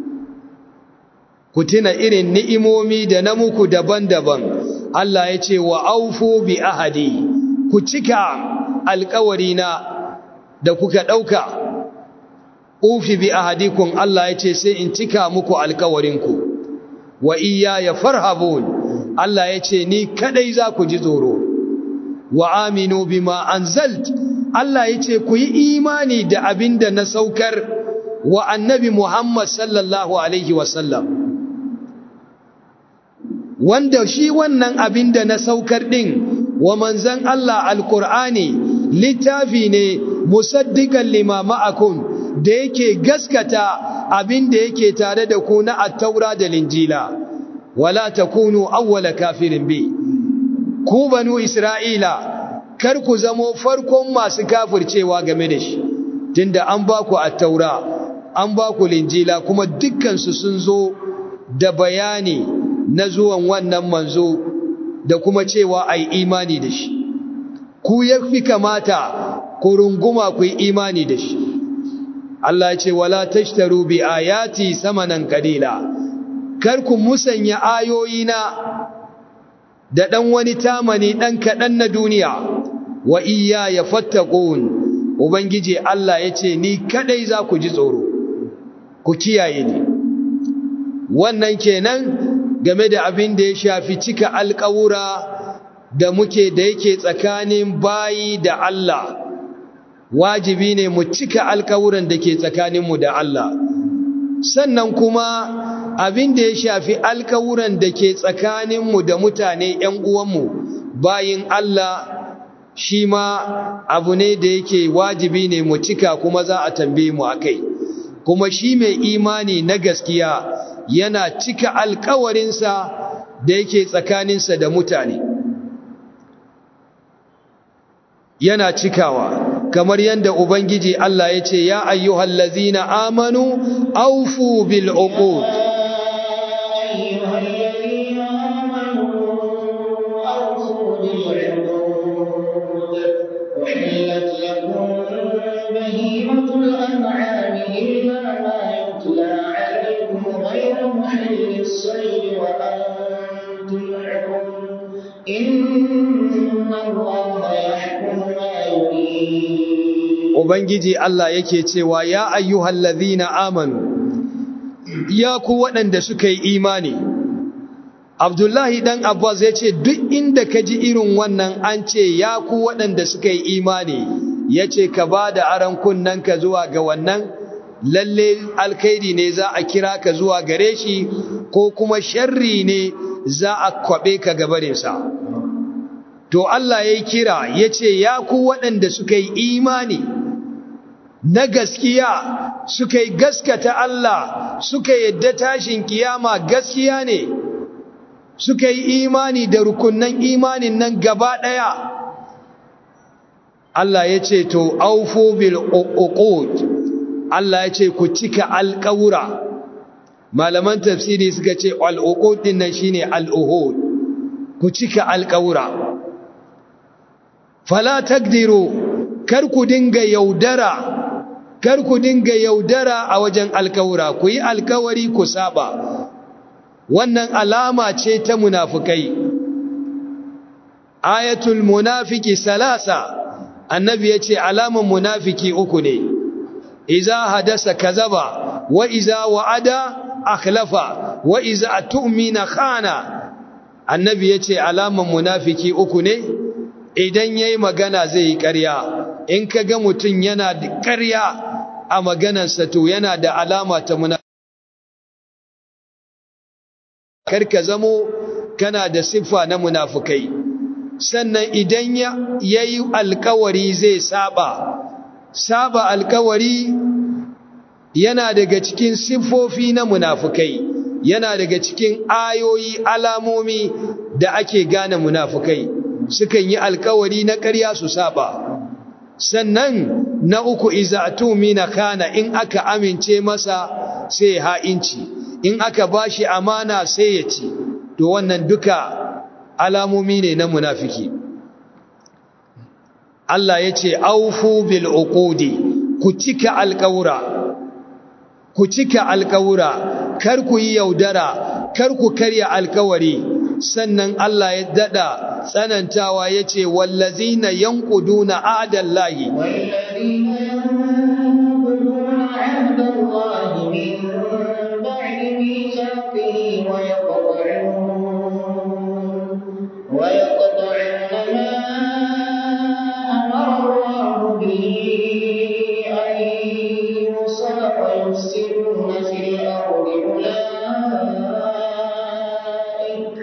ku tuna irin ni'imomi da na muku daban-daban Allah ya ce wa aufu bi ahadi ku cika alkawarina da kuka ɗauka ufi bi ahadikun Allah ya ce sai in cika muku alkawarinku wa iya ya farhabun Allah ya ce ni kadai za ku ji tsoro wa aminu bima anzalt Allah ya ce ku yi imani da abin da na saukar wa annabi Muhammad sallallahu Alaihi wasallam wanda shi wannan abin da na saukar ɗin wa manzan Allah alkur'ani littafi ne musaddiƙan limama akun da yake gaskata abin da yake tare da ku na attaura da linjila wala takunu awwala kafirin bi ku banu isra'ila kar ku zamo farkon masu kafircewa game da shi tunda an ba ku attaura an ba ku linjila kuma dukkansu sun zo da bayani na zuwan wannan manzo da kuma cewa ai imani da shi ku ya fi kamata ku runguma ku yi imani da shi Allah ya ce wala tashtaru bi ayati samanan qalila kar ku musanya ayoyina da dan wani tamani dan kadan na duniya wa iya ya fattakun ubangiji Allah ya ce ni kadai za ku ji tsoro ku kiyaye ni wannan kenan game da abin da ya shafi cika alƙawura da muke da yake tsakanin bayi da Allah wajibi ne mu cika alƙawuran da ke tsakaninmu da Allah sannan kuma abin da ya shafi alƙawuran da ke tsakaninmu da mutane ‘yan uwanmu bayin Allah shi ma abu ne da yake wajibi ne mu cika kuma za a tambaye mu akai kuma shi mai imani na gaskiya yana cika alkawarinsa da yake tsakaninsa da mutane yana cikawa kamar yadda ubangiji Allah ya ce ya ayyuhal lazina amanu aufu bil uqud أيها الذين آمنوا أوفوا بالعقود أحلت لكم بهيمة الأنعام إلا ما يتلى عليكم غير إن الله يحكم ما يريد Ubangiji Allah yake cewa ya ayyuhal ladhina amanu ya ku waɗanda suka yi imani Abdullahi dan Abbas ya ce duk inda ka ji irin wannan an ce ya ku waɗanda suka yi imani ya ce ka ba da aron ka zuwa ga wannan lalle alkhairi ne za a kira ka zuwa gare shi ko kuma sharri ne za a kwaɓe ka gabarinsa to Allah ya yi kira ya ce ya ku waɗanda suka yi imani na gaskiya suka yi gaskata Allah suka yadda tashin kiyama gaskiya ne suka yi imani da rukunan imanin nan gaba ɗaya Allah ya ce to aufu bil uqud Allah ya ce ku cika alƙawura malaman tafsiri suka ce al-uqud din nan shine al-uhud ku cika alƙawura fala takdiru kar ku dinga yaudara kar ku dinga yaudara a wajen alkawura ku yi alkawari ku saba wannan alama ce ta munafukai ayatul munafiki salasa annabi ya ce alaman munafiki uku ne iza hadasa kazaba wa iza wa'ada akhlafa wa iza tu'mina khana annabi ya ce alaman munafiki uku ne idan yayi magana zai yi ƙarya in ka ga mutum yana da ƙarya a maganarsa to yana da alama ta muna karka zamo kana da siffa na munafukai sannan idan ya yi alkawari zai saba saba alkawari yana daga cikin siffofi na munafukai yana daga cikin ayoyi alamomi da ake gane munafukai sukan yi alkawari na ƙarya su saba sannan na uku izatu mina kana in aka amince masa sai ha'inci in aka bashi amana sai ya ci to wannan duka alamomi ne na munafiki Allah ya ce aufu bil uqudi ku cika alƙawura ku cika alƙawura kar ku yi yaudara kar ku karya alƙawari sannan Allah ya dada tsanantawa yace wallazina yanquduna ahdallahi والذين ينقضون عهد الله من بعد ميثاقه ويقطعون ويقطعون ما أمر الله به أن يوصل ويفسدون في الأرض أولئك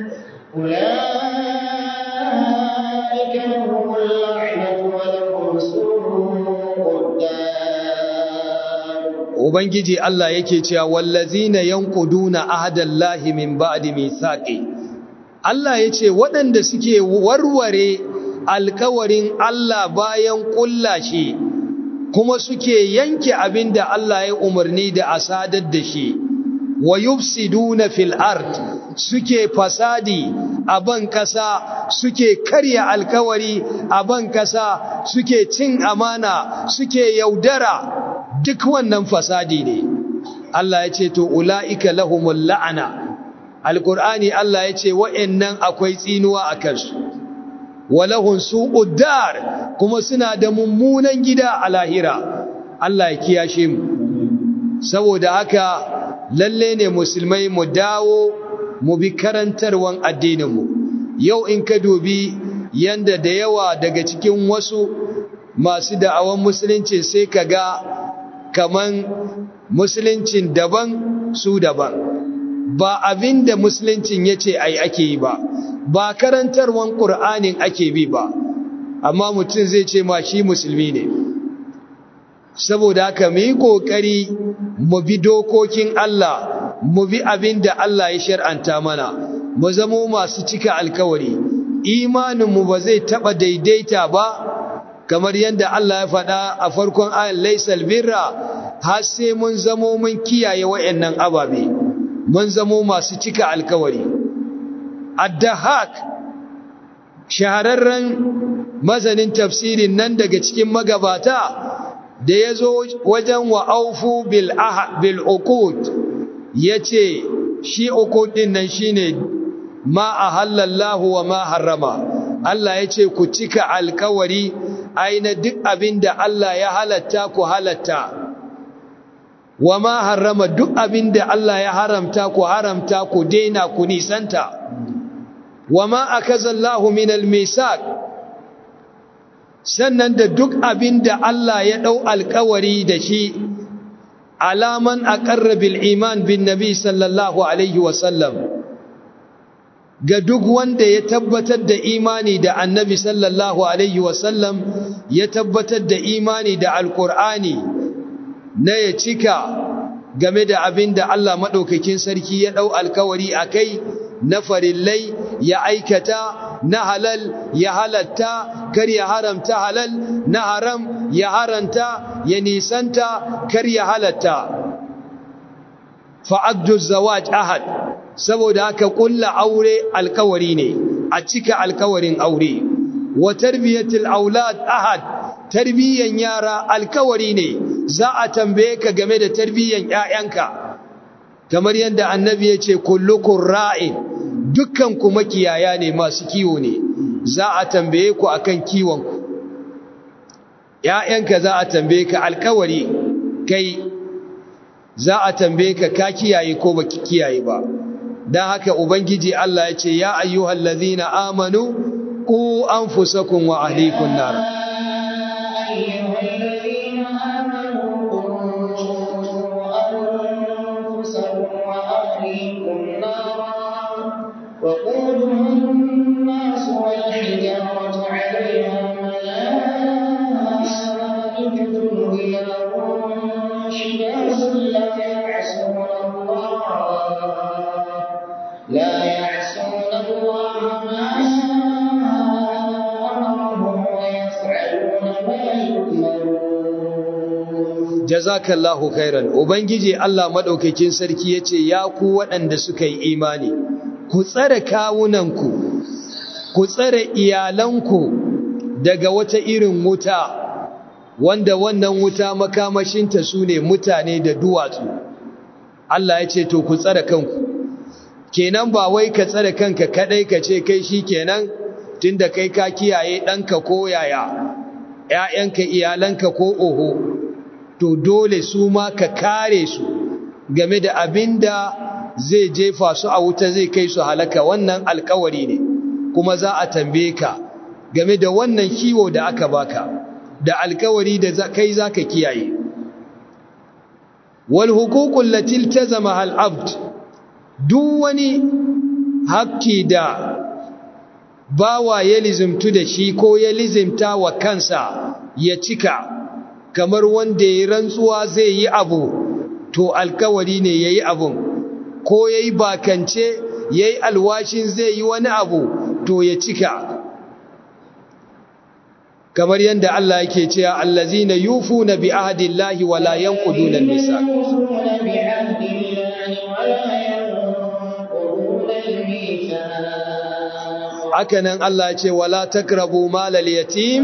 أولئك لهم اللعنة ولهم سوء الدار ubangiji Allah yake cewa wallazina yanquduna ahdallahi min ba'di mithaqi Allah yace waɗanda suke warware alkawarin Allah bayan kullashi kuma suke yanke abinda Allah ya umarni da asadar da shi wa yufsiduna fil ard suke fasadi a ban kasa suke karya alkawari a ban kasa suke cin amana suke yaudara duk wannan fasadi ne Allah ya ce to ula'ika lahumul la'ana alqur'ani Allah ya ce wa'annan akwai tsinuwa a kansu walahun su'ud dar kuma suna da mummunan gida a lahira Allah ya kiyashe mu saboda haka lalle ne musulmai mu dawo mu bi karantarwan addininmu yau in ka dubi yanda da yawa daga cikin wasu masu da'awan musulunci sai ka ga kaman musuluncin daban su daban ba abin da musuluncin ya ce ai ake yi ba ba karantarwan ƙur'anin ake bi ba amma mutum zai ce ma shi musulmi ne saboda haka mu yi ƙoƙari mu bi dokokin Allah mu bi abin da Allah ya shar'anta mana mu zamo masu cika alkawari imaninmu ba zai taɓa daidaita ba kamar yadda Allah ya faɗa a farkon ayan laisal birra har sai mun zamo mun kiyaye wayannan ababe mun zamo masu cika alkawari addahak shahararren mazanin tafsirin nan daga cikin magabata da ya zo wajen wa aufu bil bil uqud yace shi uqud din nan shine ma ahallallahu wa ma harrama Allah ya ce ku cika alkawari aina duk abin da Allah ya halatta ku halatta wa ma harrama duk abin da Allah ya haramta ku haramta ku daina ku nisanta wa ma akazallahu min almisaq sannan da duk abin da Allah ya dau alkawari da shi alaman aqarra bil iman bin nabi sallallahu alaihi wa sallam ga duk wanda ya tabbatar da imani da annabi sallallahu alaihi wasallam ya tabbatar da imani da alkur'ani na ya cika game da abin da Allah maɗaukakin sarki ya ɗau alkawari a kai na farillai ya aikata na halal ya halatta kar ya haramta halal na haram ya haranta ya nisanta kar ya halatta fa'addu zawaj ahad saboda haka kulla aure alkawari ne a cika alkawarin aure wa tarbiyatul aulad ahad tarbiyan yara alkawari ne za a tambaye ka game da tarbiyan ƴaƴanka kamar yadda annabi ya ce kullukum ra'in dukkan ku makiyaya ne masu kiwo ne za a tambaye ku akan kiwon ku ƴaƴanka za a tambaye ka alkawari kai za a tambaye ka ka kiyaye ko baki kiyaye ba dan haka ubangiji Allah ya ce ya ayyuhal ladhina amanu qu anfusakum wa ahlikum nar وقودها الناس والحجارة عليها ملائكة غلاظ شداد لا يعصون الله لا يعصون الله ما أمرهم ويفعلون ما يؤمرون jazakallahu khairan ubangiji Allah madaukakin sarki yace ya ku waɗanda suka yi imani ku tsare kawunanku ku tsare iyalanku daga wata irin wuta wanda wannan wuta makamashinta sune mutane da duwatsu Allah yace to ku tsare kanku kenan ba wai ka tsare kanka kadai ka ce kai shikenan tunda kai ka kiyaye danka ko yaya ƴaƴanka iyalanka ko oho to dole su ma ka kare su game da abinda zai jefa su a wuta zai kai su halaka wannan alkawari ne kuma za a tambaye ka game da wannan kiwo da aka baka da alkawari da kai zaka kiyaye wal huququl lati iltazama al abd duk wani haƙƙi da bawa ya lizimtu da shi ko ya lizimta wa kansa ya cika kamar wanda ya rantsuwa zai yi abu to alkawari ne ya yi abun ko ya yi bakance ya yi alwashin zai yi wani abu to ya cika kamar yadda Allah yake cewa allazina yufuna bi ahdillahi wa la yanquduna al-misaq haka nan Allah ya ce wala takrabu malal yatim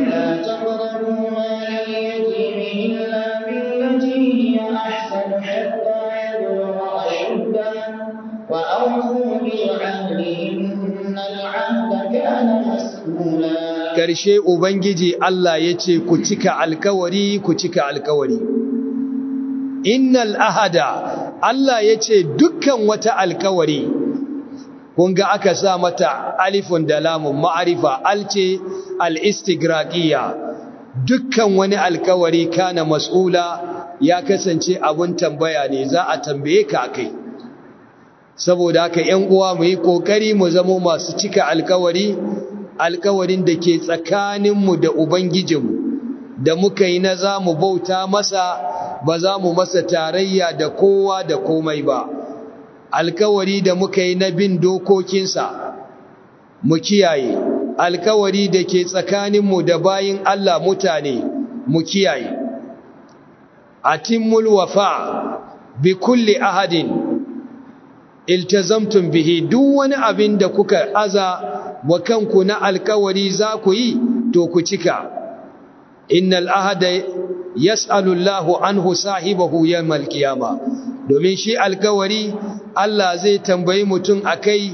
وأوفوا بالعهد إن العهد كان مسؤولا Karshe Ubangiji Allah ya ce ku cika alkawari ku cika alkawari. Innal ahada Allah ya ce dukkan wata alkawari, kun ga aka sa mata alifun da lamun ma'arifa alce al'istigraƙiya, dukkan wani alkawari kana mas'ula ya kasance abun tambaya ne za a tambaye ka kai. Saboda haka ‘yan uwa mu yi ƙoƙari mu zamo masu cika alkawari, alkawarin da ke tsakaninmu da Ubangijinmu, da muka yi na za mu bauta masa ba za mu masa tarayya da kowa da komai ba, alkawari da muka yi na bin dokokinsa, mu kiyaye, alkawari da ke tsakaninmu da bayin Allah mutane, mu kiyaye. Atimmul wafa bi kulli ahadin iltazamtum bihi duk wani abin da kuka aza wa kanku na alkawari za ku yi to ku cika innal ahada yas'alu Allahu anhu sahibahu yawmal qiyama domin shi alkawari Allah zai tambayi mutum akai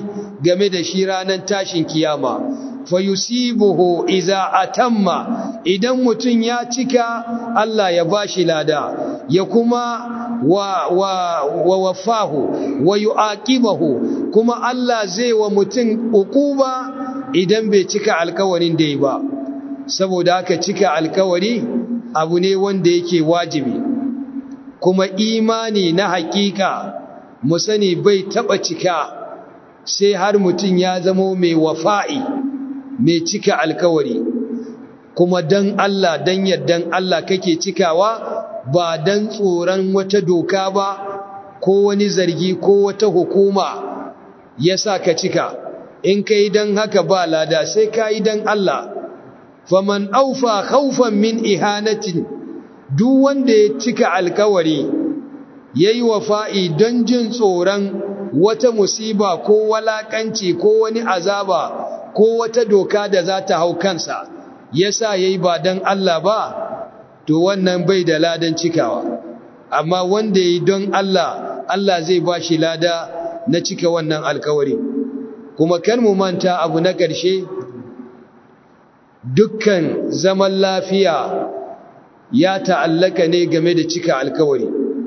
game da shi ranar tashin kiyama fayusibuhu iza atamma idan mutum ya cika Allah ya bashi lada ya kuma wa wa wa wafahu wa yuaqibahu kuma Allah zai wa mutum ukuba idan bai cika alkawarin da yi ba saboda haka cika alkawari abu ne wanda yake wajibi kuma imani na hakika mu sani bai taba cika sai har mutum ya zamo mai wafa'i mai cika alkawari kuma dan Allah dan yardan Allah kake cikawa ba dan tsoron wata doka ba ko wani zargi ko wata hukuma yasa ka cika in kai dan haka ba lada sai kai dan Allah faman aufa khawfan min ihanatin duk wanda ya cika alkawari yayi wafa'i don jin tsoron wata musiba ko walakanci ko wani azaba ko wata doka da za ta hau kansa yasa yayi ba dan Allah ba to wannan bai da ladan cikawa amma wanda yayi don Allah Allah zai ba shi lada na cika wannan alkawari kuma kan mu manta abu na ƙarshe dukkan zaman lafiya ya ta'allaka ne game da cika alkawari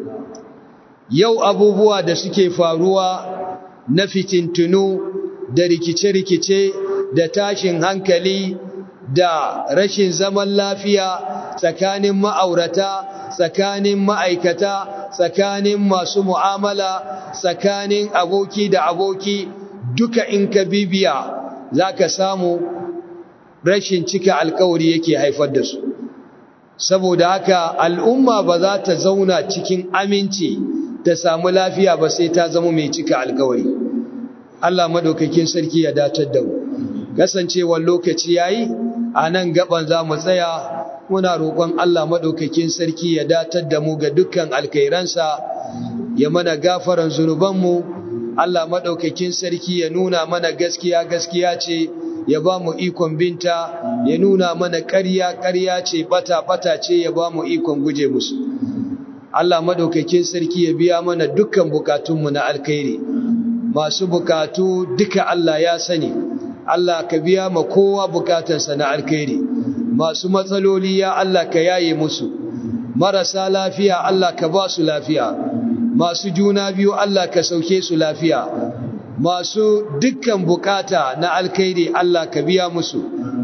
yau abubuwa da suke faruwa na fitintunu da rikice-rikice da tashin hankali da rashin zaman lafiya tsakanin ma'aurata tsakanin ma'aikata tsakanin masu mu'amala tsakanin aboki da aboki duka in ka bibiya za ka samu rashin cika alkawari yake haifar da su saboda haka al'umma ba za ta zauna cikin aminci ta samu lafiya ba sai ta zama mai cika alkawari Allah madaukakin sarki ya datar da mu kasancewar lokaci yayi a nan gaban za mu tsaya muna roƙon Allah madaukakin sarki ya datar da mu ga dukkan alkairansa ya mana gafaran zunubanmu Allah madaukakin sarki ya nuna mana gaskiya gaskiya ce ya ba mu ikon binta ya nuna mana ƙarya ƙarya ce bata bata ce ya ba mu ikon guje musu Allah madaukakin sarki ya biya mana dukkan bukatunmu na alkhairi masu bukatu duka Allah ya sani Allah ka biya ma kowa bukatansa na alkhairi masu matsaloli ya Allah ka yaye musu marasa lafiya Allah ka ba su lafiya masu juna biyu Allah ka sauke su lafiya masu dukkan bukata na alkhairi Allah ka biya musu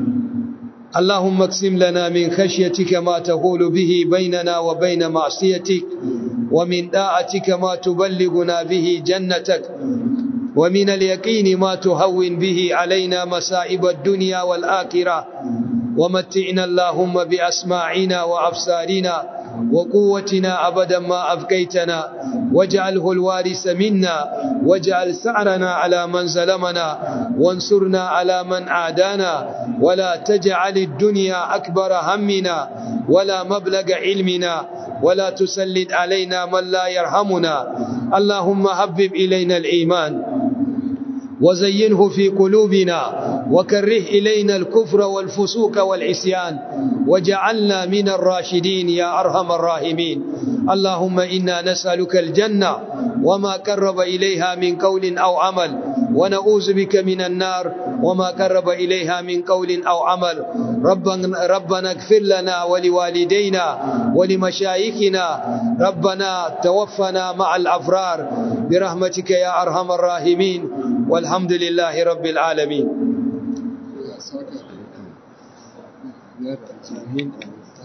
اللهم اقسم لنا من خشيتك ما تقول به بيننا وبين معصيتك ومن داعتك ما تبلغنا به جنتك ومن اليقين ما تهون به علينا مصائب الدنيا والآخرة ومتعنا اللهم بأسماعنا وأبصارنا وقوتنا أبدا ما أبقيتنا واجعله الوارث منا واجعل سعرنا على من ظلمنا وانصرنا على من عادانا ولا تجعل الدنيا أكبر همنا ولا مبلغ علمنا ولا تسلط علينا من لا يرحمنا اللهم حبب إلينا الإيمان وزينه في قلوبنا وكره إلينا الكفر والفسوق والعصيان وجعلنا من الراشدين يا أرحم الراحمين اللهم إنا نسألك الجنة وما قرب إليها من قول أو عمل ونعوذ بك من النار وما قرب إليها من قول أو عمل ربنا, ربنا اغفر لنا ولوالدينا ولمشايخنا ربنا توفنا مع الأفرار برحمتك يا أرحم الراحمين والحمد لله رب العالمين